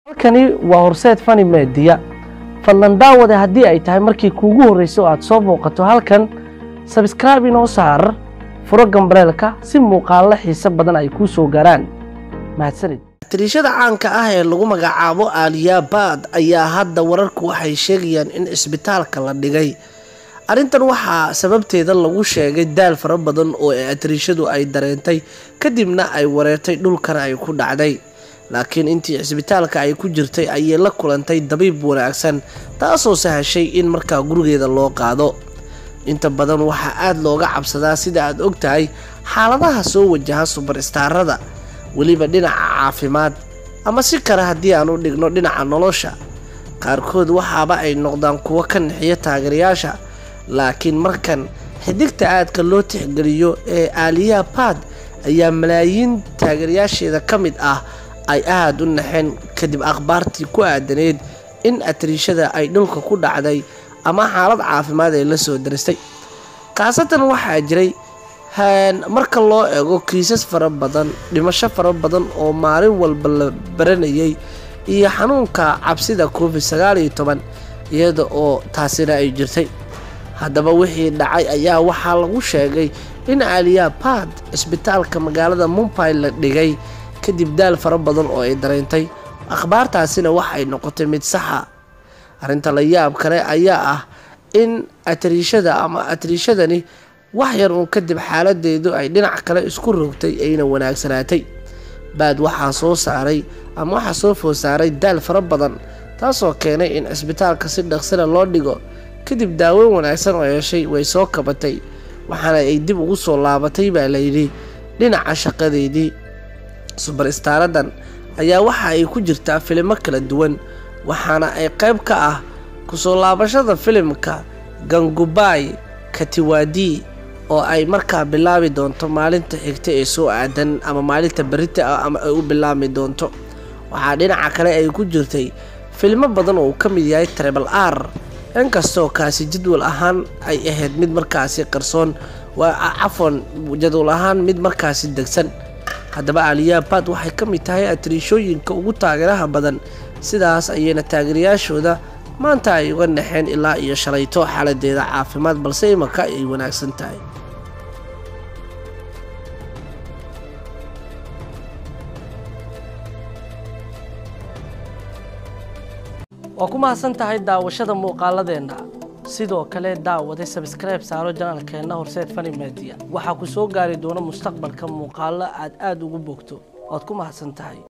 halkani waa horseed fani meediya fadlan daawade haddii ay tahay markii kuugu horreysay oo aad soo booqato halkan sabskraibe inoo saar furo gambaleelka si muuqaallo xiise badan ay kuu soo gaaraan mahadsanid tiriishada caanka ah ee lagu magacaabo aaliyabaad ayaa hadda wararku waxay sheegayaan in isbitaalka la dhigay arrintan waxaa sababteeda lagu sheegay daal fara badan oo atiriishadu ay dareentay kadibna ay wareertay dhulkana ay ku dhacday laakiin intii cisbitaalka ay ku jirtay ayay la kulantay dabiib wanaagsan taasoo sahashay in markaa gurigeeda loo qaado inta badan waxaa aada looga cabsadaa sida aad og tahay xaaladaha soo wajaha subarstaarada weliba dhinaca caafimaad ama si kale haddii aan u dhigno dhinaca nolosha qaarkood waxaaba ay noqdaan kuwo ka nixiya taageerayaasha laakiin markan xidigta aadka loo tixgeliyo ee aaliya baad ayaa malaayiin taageerayaasheeda ka mid ah ay aada u naxeen kadib akhbaartii ku aadaneyd in atariishada ay dhulka ku dhacday ama xaalad caafimaad ay la soo daristay khaasatan waxaa jiray marka loo eego kiisas fara badan dhimasho fara badan oo maalin walba la baranayay iyo xanuunka cabsida covid sagaal iyo toban iyada oo taasina ay jirtay haddaba wixii dhacay ayaa waxaa lagu sheegay in aaliya baad cisbitaalka magaalada mumbai la dhigay kadib daal fara badan oo ay dareentay akhbaartaasina waxay noqotay mid saxa arrinta la yaab kale ayaa ah in atariishada ama atariishadani wax yar uun kadib xaaladeedu ay dhinac kale isku rogtay ayna wanaagsanaatay baad waxaa soo saaray ama waxaa soo food saaray daal fara badan taasoo keenay in cisbitaalka si dhaqsina loo dhigo kadib daaweyn wanaagsan oo heshay way soo kabatay waxaana ay dib ugu soo laabatay baa layidhi dhinaca shaqadeedii subarstaaradan ayaa waxa ay ku jirtaa filimo kala duwan waxaana ay qayb ka ah kusoo laabashada filimka gangubaay katiwaadi oo ay markaa bilaabi doonto maalinta xigta ee soo aadan ama maalinta berita ah ama ay u bilaabmi doonto waxaa dhinaca kale ay ku jirtay filmo badan oo uu ka mid yahay trebal r inkastoo kaasi jadwal ahaan ay ahayd mid markaasi qarsoon waa cafwan jadwal ahaan mid markaasi degsan haddaba aaliyabaad waxay ka mid tahay atariishooyinka ugu taageeraha badan sidaas ayayna taageerayaashooda maanta ay uga naxeen ilaa iyo shalayto xaaladeeda caafimaad balse imaka ay wanaagsan tahay waa ku mahadsan tahay daawashada muuqaaladeenna sidoo kale daawade sabskribe saaro janaalkeenna horseed fani meediya waxaa ku soo gaari doona mustaqbalka muuqaallo aad aada ugu bogto waad ku mahadsan tahay